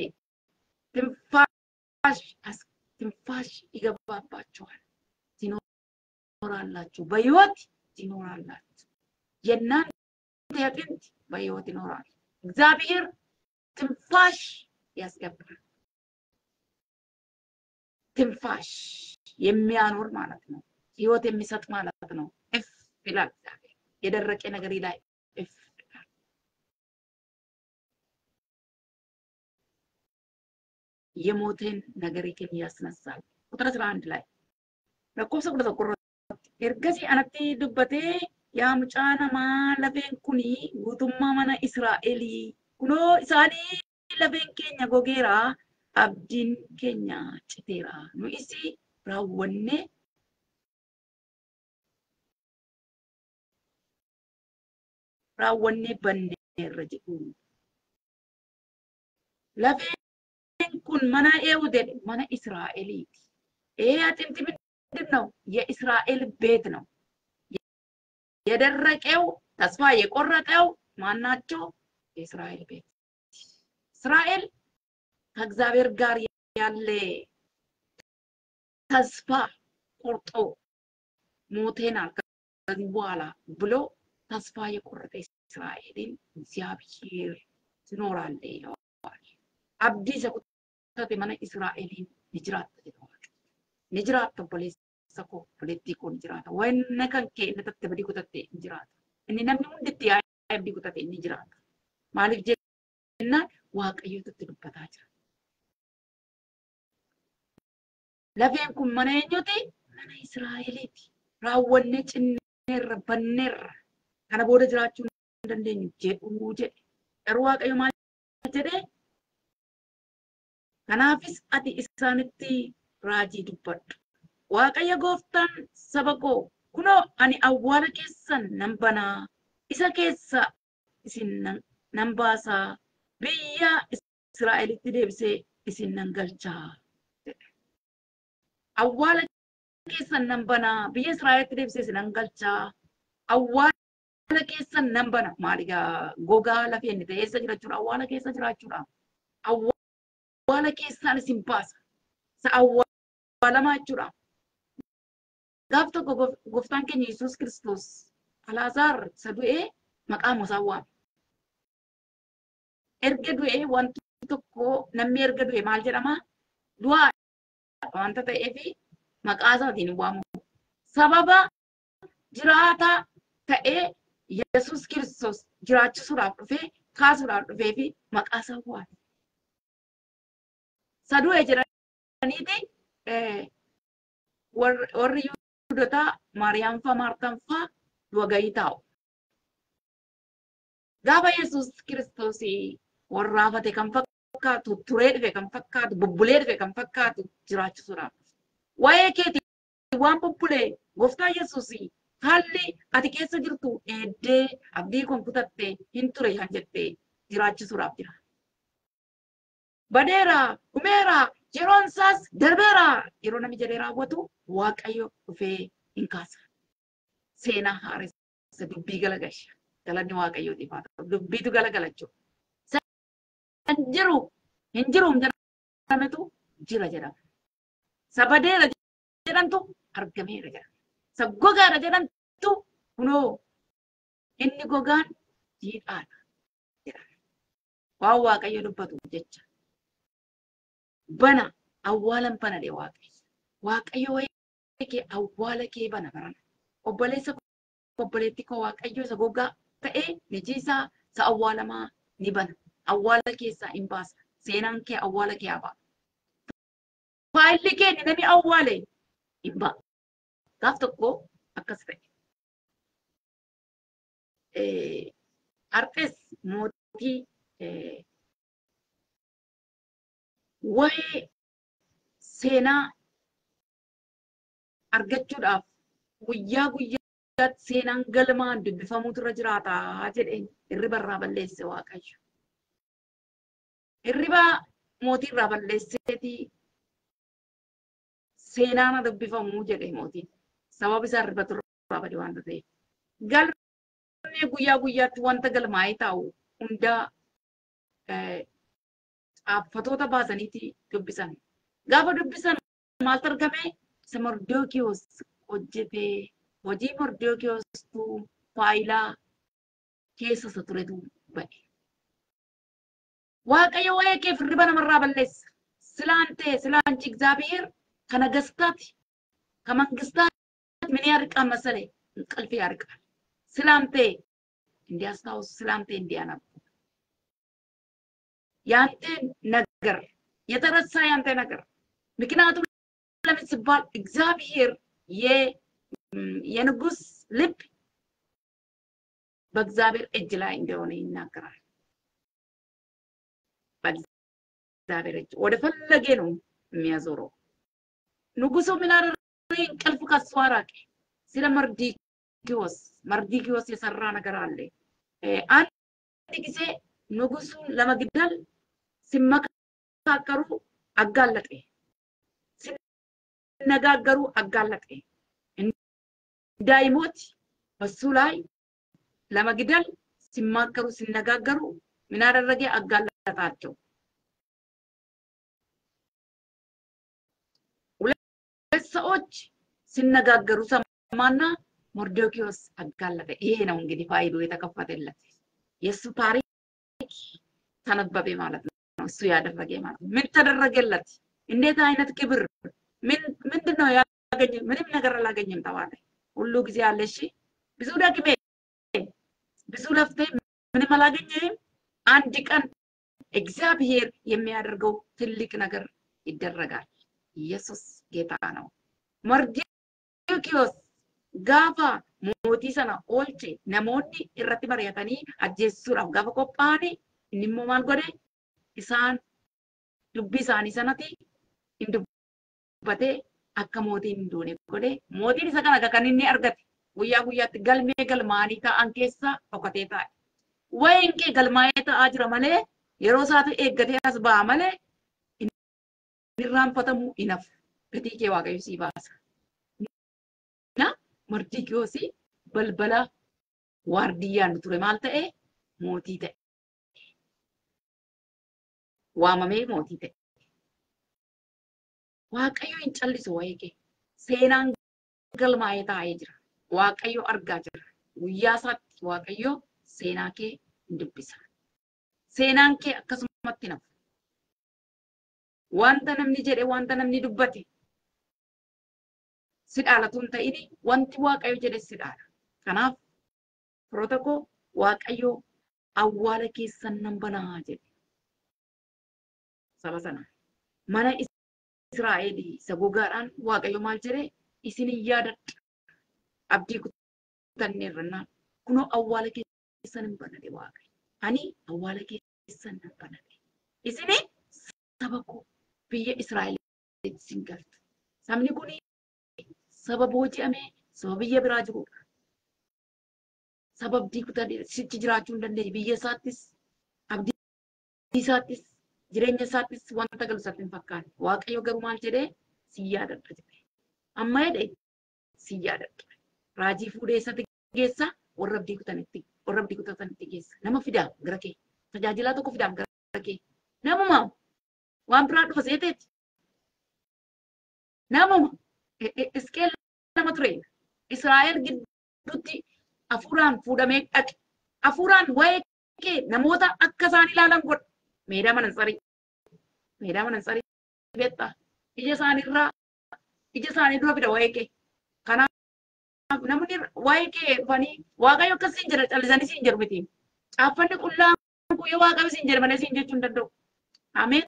ትንፋሽ ትንፋሽ ይገባባቸዋል ትኖራላችሁ፣ በህይወት ትኖራላችሁ። የእናንተ አጥንት በህይወት ይኖራል። እግዚአብሔር ትንፋሽ ያስገባል። ትንፋሽ የሚያኖር ማለት ነው። ህይወት የሚሰጥ ማለት ነው። እፍ ይላል እግዚአብሔር የደረቀ ነገር ላይ እፍ ይላል። የሞትን ነገር ግን ያስነሳል። ቁጥር አስራ አንድ ላይ lakkoofsa kudha tokko irratti ergasii anatti dubbatee yaa mucaa namaa lafeen kuni guutummaa mana Israa'elii kunoo isaanii lafeen keenya gogeera abdiin keenya citeera nu isi raawwanne raawwanne banneerra jedhu lafeen kun mana eewude mana Israa'eliiti. ይሄ አጥንት ምንድን ነው? የእስራኤል ቤት ነው። የደረቀው ተስፋ የቆረጠው ማናቸው? የእስራኤል ቤት። እስራኤል ከእግዚአብሔር ጋር ያለ ተስፋ ቆርጦ ሞቴናል ከዚህ በኋላ ብሎ ተስፋ የቆረጠ እስራኤልን እግዚአብሔር ትኖራለ ይለዋል። አብዲ ሰቁተት መነ እስራኤልን ንጅራት ይለዋል። ንጅራት obboleessa koo obboleettii koo ni jiraata. Wanna kan kee inni tatte badii kutatte ni jiraata. Inni namni hunditti yaa'ee abdii kutate ni jiraata. Maaliif jennaan waaqayyootu itti dubbataa jira. Lafeen kun mana eenyuti? Mana Israa'eliiti. Raawwannee cinneerra banneerra. Kana booda jiraachuu hin dandeenyu jedhuu jedhe. Garuu waaqayyo maal jedhee? Kanaafis ati isaanitti raajii dubbadhu. Waaqayyo gooftaan saba koo kunoo ani awwaala keessan nan banaa isa keessa isin nan baasaa biyya Israa'elitti deebisee isin nan galchaa. Awwaala keessan nan banaa biyya Israa'elitti deebisee isin nan galchaa. Awwaala keessan nan bana maaligaa gogaa lafee inni ta'e eessa jirachuudha awwaala keessa jirachuudha. Awwaala keessaan isin baasa. Isa awwaalamaa jechuudha. Gaaf tokko gooftaan keenya Yesuus Kiristoos Alaazaar isa du'ee maqaa isaa waame. Erga du'ee wanti tokko namni erga du'e maal jedhama? Du'aa wanta ta'eefi maqaa isaatiin hin waamamu. Sababa jiraataa ta'ee Yesuus Kiristoos jiraachisuudhaaf dhufee kaasuudhaaf dhufee fi maqaa isaa waame. Isa du'e jedhaniiti warri Yihudotaa Maariyaam faa Maartaan faa du'a gahii taa'u. Gaafa Yesuus Kiristoos warra hafate kan fakkaatu, turee dhufe kan fakkaatu, bubbulee dhufe kan fakkaatu jiraachisuudhaaf. Waa'ee keeti waan bubbulee gooftaa Yesuus haalli ati keessa jirtu eeddee abdii kun kutatte hin ture kan jettee jiraachisuudhaaf jira. Badeera, dhumeera, yeroon isaas darbeera yeroo namni jedhee raawwatu waaqayyo dhufee hin kaasa. Seenaa haaressa dubbii galagalcha. Galanni waaqayyootiif haa ta'u. Dubbiitu galagala jechuudha. Kan jiru hin jiru jedhametu jira jedhama. Sabadeera jedhamtu argameera jedhama. Sa gogaadha jedhamtu kunoo inni gogaan jiidhaadha jedhama. Waan waaqayyo dubbatu jecha. bana awwaalan bana de waaqayyo. Waaqayyo wayii kee awwaala kee bana barana. Obboleessa obboleetti koo waaqayyo isa gogaa ta'ee nijiisaa isa awwaalamaa ni bana. Awwaala keessaa hin baasa. Seenaan kee awwaala kee haa Faayilli kee ni namni awwaale hin ba'a. Gaaf tokko akkas ta'e. Arxees mootii waa'ee seenaa argachuudhaaf guyyaa guyyaa guyyaatti seenaan galmaan dubbifamuutu irra jiraata jedheen hirriba irraa balleesse waaqayyo. Hirriba mootii irraa balleesseeti seenaan dubbifamuu jedhe mootiin. Sababa isaa hirribatu irraa bade waan ta'eef. Galmee guyyaa guyyaatti wanta galmaa'ee taa'u hundaa xaaffatoota baasaniiti dubbisan. Gaafa dubbisan maaltu argame? Isa Mordookiyoos hojjetee hojii Mordookiyoostuu faayilaa keessa isa turetu ba'e. Waaqayyo waa'ee keef hirriba namarraa balleessa. Silaan ta'e silaan አንቺ እግዚአብሔር ከነገስታት ከመንግስታት ምን ያርቃል መሰለ? እንቅልፍ ያርቃል። ስላንተ እንዲያስታውሱ ስላንተ እንዲያነቡ ያንተ ነገር የተረሳ ያንተ ነገር ምክንያቱም ለምን ሲባል እግዚአብሔር የንጉስ ልብ በእግዚአብሔር እጅ ላይ እንደሆነ ይናገራል። በእግዚአብሔር እጅ ወደ ፈለጌ ነው የሚያዞረው። ንጉሱ ምን አደረገ? እንቅልፍ ከሱ አራቀ። ስለ መርዲኪዎስ መርዲኪዎስ የሰራ ነገር አለ። አንድ ጊዜ ንጉሱን ለመግደል ሲመካከሩ አጋለጠ። ሲነጋገሩ አጋለጠ። እንዳይሞት በሱ ላይ ለመግደል ሲማከሩ ሲነጋገሩ ምን አደረገ? አጋለጣቸው። ሁለት ሰዎች ሲነጋገሩ ሰማና ሞርዶኪዎስ አጋለጠ። ይሄ ነው እንግዲህ ፋይሉ የተከፈተለት የእሱ ታሪክ ተነበበ ማለት ነው። እሱ ያደረገ ማለት ነው። ምን ተደረገለት? እንዴት አይነት ክብር! ምንድን ነው ያገኘ? ምንም ነገር አላገኘም ተባለ። ሁሉ ጊዜ አለ። እሺ ብዙ ደግሜ ብዙ ለፍቴ ምንም አላገኘህም። አንድ ቀን እግዚአብሔር የሚያደርገው ትልቅ ነገር ይደረጋል። ኢየሱስ ጌታ ነው። መርዶኪዮስ ጋፋ mootii sana oolche namoonni irratti mari'atanii ajjeessuudhaaf gaafa qophaa'ani inni immoo maal godhe isaan dubbii isaanii sanatti hin dubbatee akka mootiin hin duune godhe mootiin isa kana kan inni argate guyyaa guyyaatti galmee galmaanii ta'an keessa dhokatee taa'e. Wayiin kee galmaa'ee ta'aa jira malee yeroo isaatu eeggatee as ba'a malee irraanfatamuu hin hafu. Gatii kee waaqayyo sii baasa. Na Mordikiyoosi balbala waardiyyaan ture maal ta'e mootii ta'e. Waamamee mootii ta'e. Waaqayyo hin callisu waa'ee kee. Seenaan galmaa'ee taa'ee jira. Waaqayyo argaa jira. Guyyaa isaatti Waaqayyo seenaa kee hin dubbisa. Seenaan kee akkasumatti nafu. Wanta namni jedhe wanta namni dubbate si dhaalatu hin ta'ini wanti Waaqayyo jedhe si dhaala. Kanaaf firoota koo Waaqayyo awwaala keessan nan banaa jedhe. Saba sana mana Israa'eel isa gogaadhaan Waaqayyo maal jedhe isin hin yaadadha. Abdii kutanneerrannaan kunoo awwaala keessan hin banade Waaqayyo. Ani awwaala keessan nan banade. Isini saba koo biyya Israa'el isin galtu. Sabni kun saba booji'amee saba biyya biraa jirudha. Saba abdii kutanii sichi jiraachuu hin dandeenye biyya isaattis abdii isaattis jireenya isaattis wanta galu isaatti hin fakkaanne. Waaqayyo garuu maal jedhee si yaadadha jedhe. Amma jedhe si yaadadha. Raajii fuudhee isatti geessa warra abdii kutanitti warra abdii kutatanitti geessa. Nama fidaa gara kee. Tajaajilaa tokko fidaa gara kee. Namuma waan biraa dhufa seeteeti. Namuma Iskeel nama ture. Israa'el gidduutti hafuuraan fuudhamee dhaqe. Hafuuraan waa'ee kee namoota akka isaan ilaalan godha. Meedaa manansarii. Meedaa manansarii beektaa. Ija isaaniirraa ija isaanii dura fida waa'ee kee. Kanaaf namni waa'ee kee dhufanii waaqayyo akkas siin jedha callisanii siin jedhu miti. Caaffanni qullaan guyyoo waaqayyo siin jedha malee siin jechuu hin danda'u. Ameen.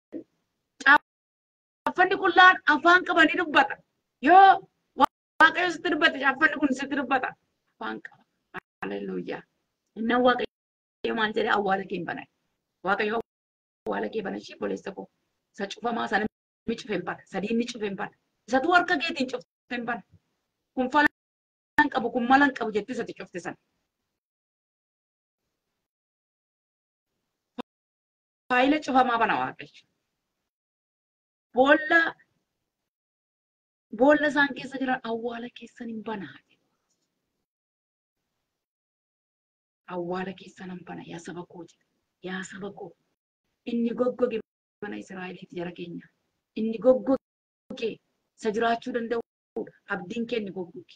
Caaffanni qullaan afaan qabanii dubbata. Yoo waaqayyo sitti dubbate caaffanni kun sitti dubbata. Afaan qaba. Haleluuyaa. Inni waaqayyo maal jedhee awwaala kee hin banan. Waaqayyo awwaala kee banan ishee boleessa koo. Isa cufamaa sana ni cufe hin bana. Sadii ni cufe hin bana. Isatu harka keetiin cufte hin bana. Kun fala hin qabu kun mala hin qabu jettee sati cufte sana. Faayila cufamaa bana waaqayyo. Boolla boolla isaan keessa jiran awwaala keessan hin banaa. Awwaala keessan hin bana yaa saba koo jedha. Yaa saba koo inni goggoge mana Israa'eliiti jara keenya. Inni goggoge isa jiraachuu danda'udha. Abdiin kee inni goggoge.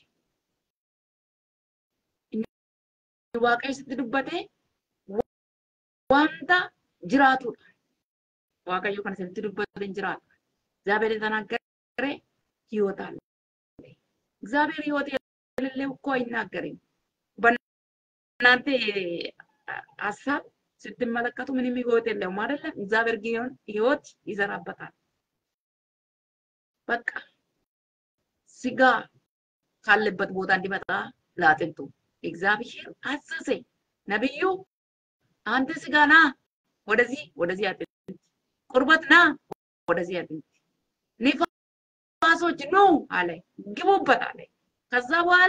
Inni waaqayyo sitti dubbatee wanta jiraatudha. Waaqayyo kan sitti dubbate hin jiraatu. እግዚአብሔር የተናገረ ህይወት አለ። እግዚአብሔር ህይወት የሌለው እኮ አይናገርም። በእናንተ ሀሳብ ስትመለከቱ ምንም ህይወት የለውም አይደለም። እግዚአብሔር ግን ህይወት ይዘራበታል። በቃ ስጋ ካለበት ቦታ እንዲመጣ ለአጥንቱ እግዚአብሔር አዘዘ። ነቢዩ አንተ ስጋ ና ወደዚህ ወደዚህ አጥንት፣ ቁርበት ና ወደዚህ አጥንት፣ ንፋሶች ኑ አለ፣ ግቡበት አለ። ከዛ በኋላ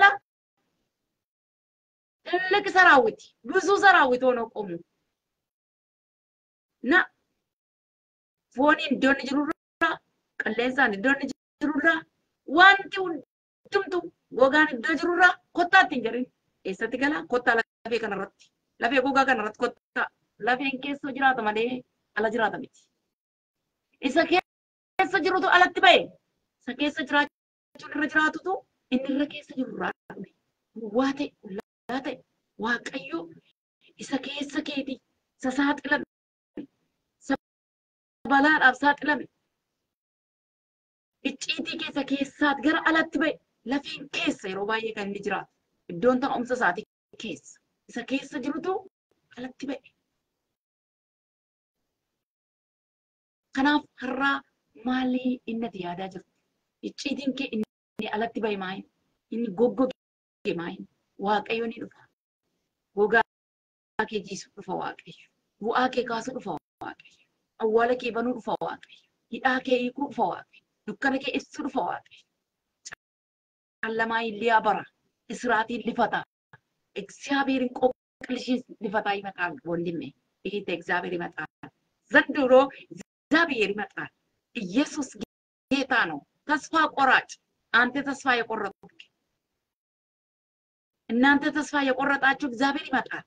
ትልቅ ሰራዊት ብዙ ሰራዊት ሆኖ ቆሙ እና ፎኒ iddoon jirurra qilleensaan iddoon jirurra wanti hundumtu gogaan iddoo jirurra kottaa ittiin jedhin eessatti gala kottaa lafee kanarratti lafee gogaa kanarratti kottaa lafeen keessa jiraata malee ala jiraata miti. Isa keessa jirutu alatti ba'e isa keessa jiraachuun irra jiraatutu inni irra keessa jirurraa dhume waa ta'e qullaa ta'e waaqayyo isa keessa keeti isa saaxilame isa balaadhaaf saaxilame icciitii keessa keessaat gara alatti ba'e lafeen keessa yeroo baay'ee kan inni jiraatu iddoon taa'umsa isaatii keessa isa keessa jirutu alatti ba'e. Kanaaf har'aa maalii inni ati yaadaa jirtu? Icciitiin kee inni alatti ba'e maayin? Inni goggoge maayin? Waaqayyo ni dhufa. Gogaa kee jiisu dhufa Waaqayyo. Bu'aa kee kaasu dhufa Waaqayyo. Awwaala kee banuu dhufa Waaqayyo. Hidhaa kee hiikuu dhufa Waaqayyo. Dukkana kee ibsuu dhufa Waaqayyo. Callamaa illee bara. Israatiin lifata. እግዚአብሔርን ቆቅልሽን ሊፈታ ይመጣል ወንድሜ። ይሄ እግዚአብሔር ይመጣል። ዘንድሮ እግዚአብሔር ይመጣል። ኢየሱስ ጌታ ነው። ተስፋ ቆራጭ አንተ ተስፋ የቆረጥክ እናንተ ተስፋ የቆረጣችሁ እግዚአብሔር ይመጣል።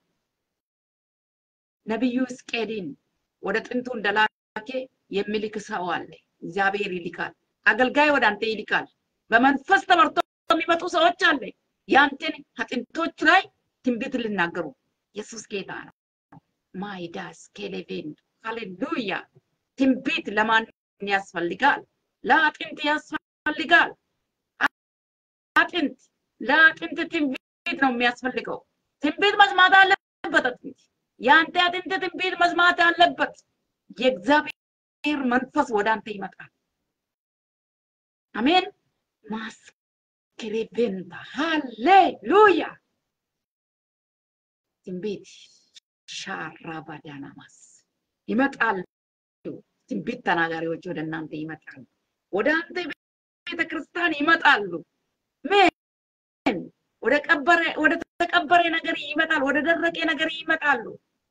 ነቢዩ ሕዝቅኤልን ወደ ጥንቱ እንደላከ የሚልክ ሰው አለ። እግዚአብሔር ይልካል። አገልጋይ ወደ አንተ ይልካል። በመንፈስ ተመርቶ የሚመጡ ሰዎች አለ። ያንተን አጥንቶች ላይ ትንቢት ልናገሩ። ኢየሱስ ጌታ ነው። ማይዳስ ኬሌቬን ሃሌሉያ። ትንቢት ለማን ያስፈልጋል? ለአጥንት ያስፈልጋል። አጥንት ለአጥንት ትንቢት ነው የሚያስፈልገው። ትንቢት መስማት አለበት አጥንት። የአንተ አጥንት ትንቢት መስማት አለበት። የእግዚአብሔር መንፈስ ወደ አንተ ይመጣል። አሜን። ማስክሬቬንታ ሃሌሉያ። ትንቢት ሻራ ባዳናማስ ይመጣሉ። ትንቢት ተናጋሪዎች ወደ እናንተ ይመጣሉ። ወደ አንተ ቤተ ክርስቲያን ይመጣሉ። ምን ወደ ቀበረ ወደ ተቀበረ ነገር ይመጣል። ወደ ደረቀ ነገር ይመጣሉ።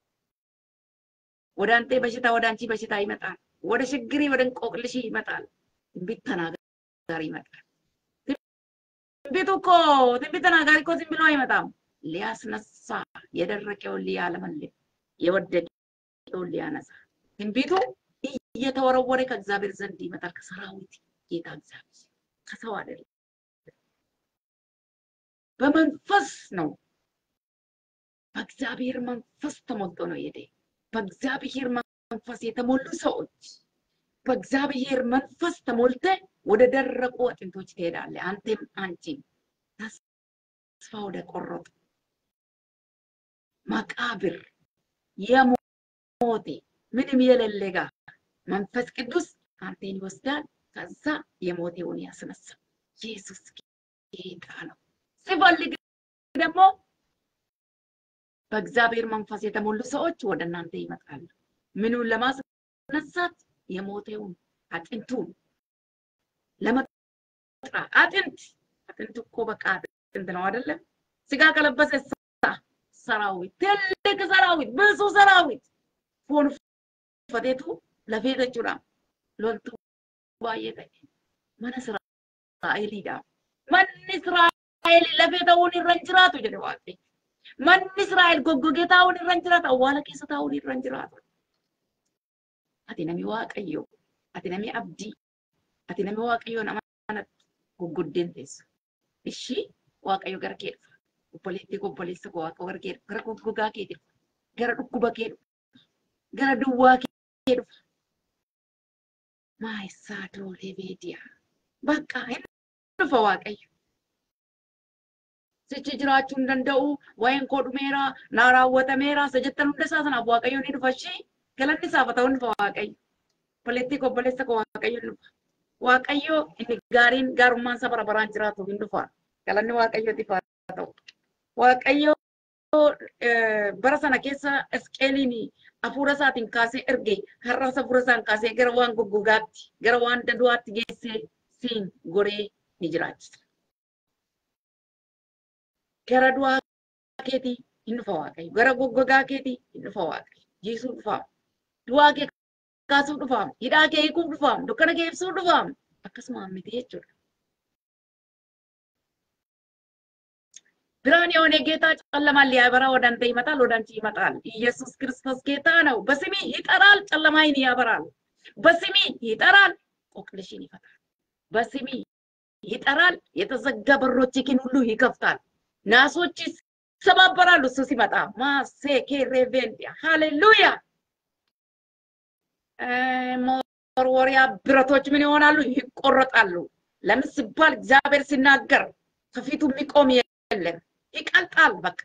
ወደ አንተ በሽታ ወደ አንቺ በሽታ ይመጣል። ወደ ችግሪ ወደ እንቆቅልሽ ይመጣል። ትንቢት ተናጋሪ ይመጣል። ትንቢቱ እኮ ትንቢት ተናጋሪ እኮ ዝም ብሎ አይመጣም። ሊያስነሳ የደረቀውን ሊያለመልም የወደቀውን ሊያነሳ ትንቢቱ እየተወረወረ ከእግዚአብሔር ዘንድ ይመጣል። ከሰራዊት ጌታ እግዚአብሔር ከሰው አይደለም። በመንፈስ ነው። በእግዚአብሔር መንፈስ ተሞልቶ ነው የሄደ። በእግዚአብሔር መንፈስ የተሞሉ ሰዎች በእግዚአብሔር መንፈስ ተሞልተ ወደ ደረቁ አጥንቶች ትሄዳለህ። አንተም አንቺም ተስፋ ወደ ቆረጡ መቃብር የሞቴ ምንም የሌለ ጋር መንፈስ ቅዱስ አንተን ይወስዳል። ከዛ የሞቴውን ያስነሳል። ኢየሱስ ጌታ ነው። ሲፈልግ ደግሞ በእግዚአብሔር መንፈስ የተሞሉ ሰዎች ወደ እናንተ ይመጣሉ። ምኑን ለማስነሳት? የሞቴውን አጥንቱን ለመጥራት። አጥንት አጥንት እኮ በቃ አጥንት ነው አይደለም? ስጋ ከለበሰ ሰራዊት፣ ትልቅ ሰራዊት፣ ብዙ ሰራዊት ፎን ፈቴቱ ለፌ jechuudha. Loltuu baay'ee ta'e mana Israa'eliidha. Manni Israa'el lafee ta'uun irra hin jiraatu jedhe Waaqayyo. Manni Israa'el goggogee taa'uun irra hin jiraatu. Awwaala keessa taa'uun irra hin jiraatu. Ati nami Waaqayyo. Ati nami abdii. Ati nami Waaqayyo nama kanatti goggoddeen teessu. Ishii Waaqayyo gara kee dhufa. Obboleettii obboleessa koo Waaqa gara kee dhufa. Gara goggogaa kee dhufa. Gara dhukkuba kee dhufa. Gara duwwaa kee dhufa. Maayisaa doolee beediyaa. Bakka hin dhufa Waaqayyo. Sichi jiraachuu hin danda'u. Waa'een koo dhumeera. Naa raawwatameera. Isa jettan hunda isaa sanaaf Waaqayyo ni dhufa ishee. Galanni isaaf haa ta'u ni dhufa Waaqayyo. Obboleettii koo obboleessa koo Waaqayyo ni dhufa. Waaqayyo inni gaariin gaarummaan isa bara baraan jiraatu hin dhufa. Galanni Waaqayyootiif haa ta'u. Waaqayyo bara sana keessa Isqeeliin hafuura isaatiin kaasee erge har'as hafuura isaan kaasee gara waan goggogaatti gara waan daduwaatti geessee siin goree ni jiraachisa. Gara du'aa keetii hin dhufa Waaqayyo. Gara goggogaa keetii hin dhufa Waaqayyo. Jiisuu dhufaam. Du'aa kee kaasuu dhufaam. Hidhaa kee hiikuuf dhufaam. Dukkana kee ibsuu dhufaam. Akkasuma miti jechuudha. ብርሃን የሆነ ጌታ ጨለማን ሊያበራ ወደ አንተ ይመጣል፣ ወደ አንቺ ይመጣል። ኢየሱስ ክርስቶስ ጌታ ነው። በስሜ ይጠራል፣ ጨለማይን ያበራል። በስሜ ይጠራል፣ ቆቅልሽን ይፈታል። በስሜ ይጠራል፣ የተዘጋ በሮችህን ሁሉ ይከፍታል። ናሶች ይሰባበራሉ እሱ ሲመጣ። ማሴኬ ሬቬንዲያ ሃሌሉያ። መወርወሪያ ብረቶች ምን ይሆናሉ? ይቆረጣሉ። ለምን ሲባል እግዚአብሔር ሲናገር ከፊቱ የሚቆም የለም። ይቀልጣል። በቃ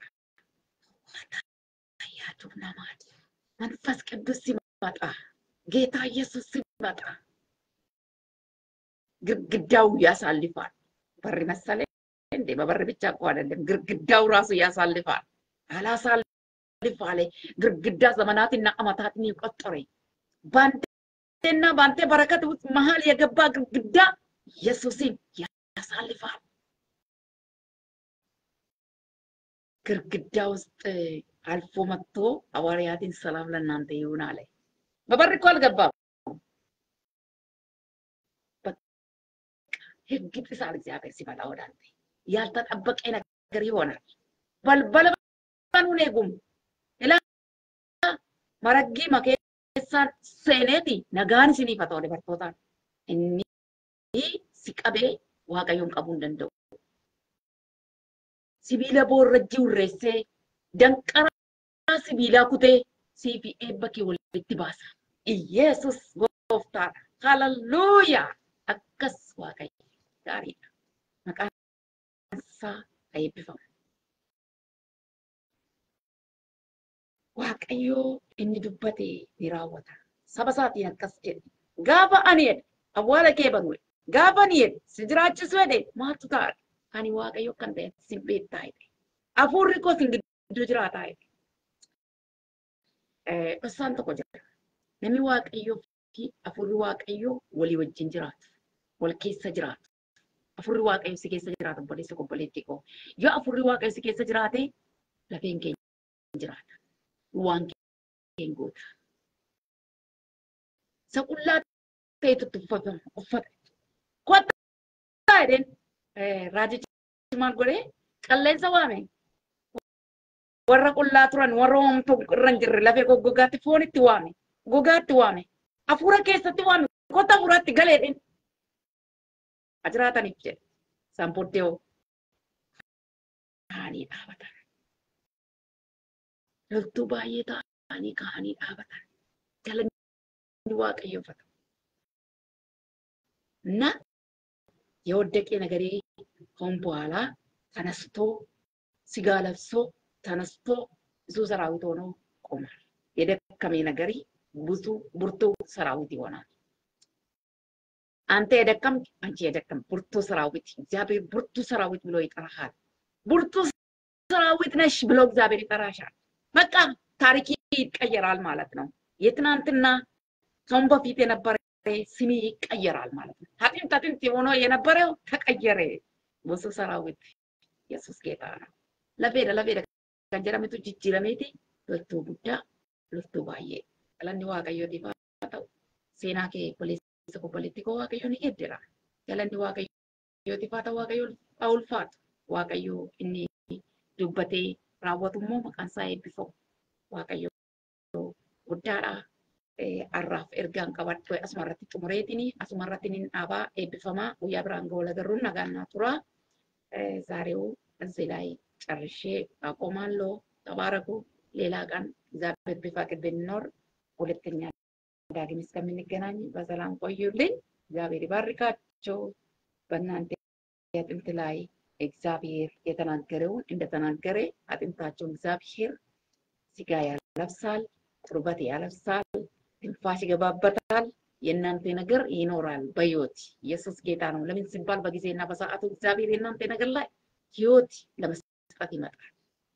ያቱ ነማድ መንፈስ ቅዱስ ሲመጣ ጌታ ኢየሱስ ሲመጣ ግድግዳው ያሳልፋል። በር መሰለ እንዴ? በበር ብቻ እኮ አይደለም፣ ግድግዳው ራሱ ያሳልፋል። አላሳልፍ አለ። ግድግዳ ዘመናትና ዓመታትን የቆጠረ በአንተና በአንተ በረከት ውስጥ መሀል የገባ ግድግዳ ኢየሱስን ያሳልፋል። ግርግዳ ውስጥ አልፎ መጥቶ ሐዋርያትን ሰላም ለእናንተ ይሁን አለ። በበር እኮ አልገባም። ህግ ጥሳል። እግዚአብሔር ሲመጣ ወደ አንተ ያልተጠበቀ ነገር ይሆናል። በልበለ በኑን ኤጉም ኢላ መረጊ መኬሳን ሴኔቲ ነጋን ሲኒፈ ta'u dubartootaan inni si qabee waaqayyoon qabuu hin danda'u. sibiila boorrajjii urreessee danqaraa sibiilaa kutee siifi eebba kee walitti baasa. Iyeesus gooftaadha. Hallelujaa! Akkas waaqayyo gaariidha. Maqaan isaa haa eebbifamu. Waaqayyoo inni dubbate ni raawwata. Saba isaatiin akkas jedhe. Gaafa ani jedhe awwaala kee banu gaafa ani jedhe si jiraachisu jedhe maaltu ta'a? ani waaqayyo kan ta'e sin beektaa jedhe. Hafuurri koo sin gidduu jiraataa jedhe. Dhosaan tokko jira. Namni waaqayyoo fi hafuurri waaqayyoo walii wajjin jiraatu. Wal keessa jiraatu. Hafuurri waaqayyo si keessa jiraatu obboleessa obboleettii koo. Yoo hafuurri waaqayyo si keessa jiraate lafeen keenya jiraata. Waan keenya goota. Isa qullaa ta'etu uffata. Kottaa jedheen raajichi maal godhee qilleensa waame. Warra qullaa turan warra homtuu irra hin jirre lafee goggogaatti foonitti waame. Gogaatti waame. Hafuura keessatti waame. Kota hafuuraatti galeedhin. Ajiraataniif jedhe. Isaan booddee hoo kaanii dhaabatan. Loltuu baay'ee ta'anii kaanii dhaabatan. Galanni waaqayyoofata. እና የወደቀ ነገሬ ከአሁን በኋላ ተነስቶ ስጋ ለብሶ ተነስቶ ብዙ ሰራዊት ሆኖ ቆሟል። የደከመ ነገሬ ብዙ ብርቱ ሰራዊት ይሆናል። አንተ የደከም አንቺ የደከም ብርቱ ሰራዊት እግዚአብሔር ብርቱ ሰራዊት ብሎ ይጠራሃል። ብርቱ ሰራዊት ነሽ ብሎ እግዚአብሔር ይጠራሻል። በቃ ታሪክ ይቀየራል ማለት ነው። የትናንትና ከአሁን በፊት የነበረ ስሜ ይቀየራል ማለት ነው። አጥንት አጥንት የሆነ የነበረው ተቀየረ። ብዙ ሰራዊት Yesus ጌታ ነው። Lafeedha lafeedha kan jedhametu jijjiirameeti loltuu guddaa loltuu baay'ee galanni waaqayyootiif haa ta'u seenaa kee obboleessa obboleetti koo waaqayyo ni geeddara galanni waaqayyootiif haa ta'u waaqayyo haa ulfaatu waaqayyo inni dubbatee raawwatu immoo maqaan isaa eebbifamu waaqayyo guddaadha. Har'aaf ergaan qabadhu asuma irratti xumureetiin asuma irratti ni dhaabaa eebbifamaa guyyaa biraan ga'u lagarruun nagaan naa tura. ዛሬው እዚህ ላይ ጨርሼ አቆማለሁ። ተባረኩ። ሌላ ቀን እግዚአብሔር ቢፈቅድ ብንኖር ሁለተኛ ዳግም እስከምንገናኝ በሰላም ቆዩልኝ። እግዚአብሔር ይባርካቸው። በእናንተ አጥንት ላይ እግዚአብሔር የተናገረውን እንደተናገረ አጥንታቸውን እግዚአብሔር ስጋ ያለብሳል፣ ቁርበት ያለብሳል፣ ትንፋሽ ይገባበታል። የእናንተ ነገር ይኖራል በህይወት ኢየሱስ ጌታ ነው። ለምን ሲባል በጊዜና በሰዓቱ እግዚአብሔር የእናንተ ነገር ላይ ህይወት ለመስጠት ይመጣል።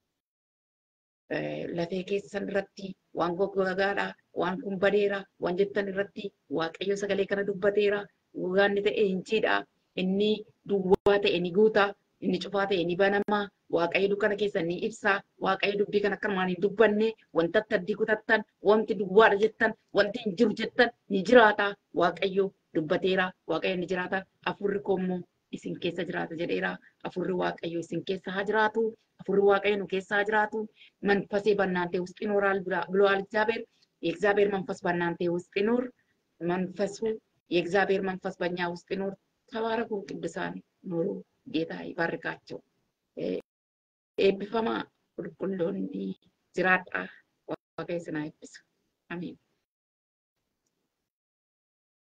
lafee keessan irratti waan goggoogaadha, waan kun badeera, waan jettan irratti waaqayyo sagalee kana dubbateera, gogaanni ta'e hin ciidha, inni duwwaa ta'e ni guuta, inni cufaa ta'e ni banama, waaqayyo dukkana keessa ni ibsa, waaqayyo dubbii kana akkanumaan hin dubbanne, wanta addii kutattan, wanti duwwaadha jettan, wanti hin jiru jettan ni jiraata, waaqayyo dubbateera, waaqayyo ni jiraata, afurri koo immoo isin keessa jiraata jedheera, afurri waaqayyo isin keessa haa jiraatu, afurri waaqayyo nu keessa haa jiraatu, መንፈሴ በእናንተ ውስጥ ይኖራል ብለዋል እግዚአብሔር። የእግዚአብሔር መንፈስ በእናንተ ውስጥ ይኖር፣ መንፈሱ የእግዚአብሔር መንፈስ በእኛ ውስጥ ይኖር። ተባረኩ ቅዱሳን፣ ኑሩ። ጌታ ይባርካቸው። ኤብፈማ ቁልቁሎኒ ጅራጣ ዋቀ ስና ይብስ አሜን።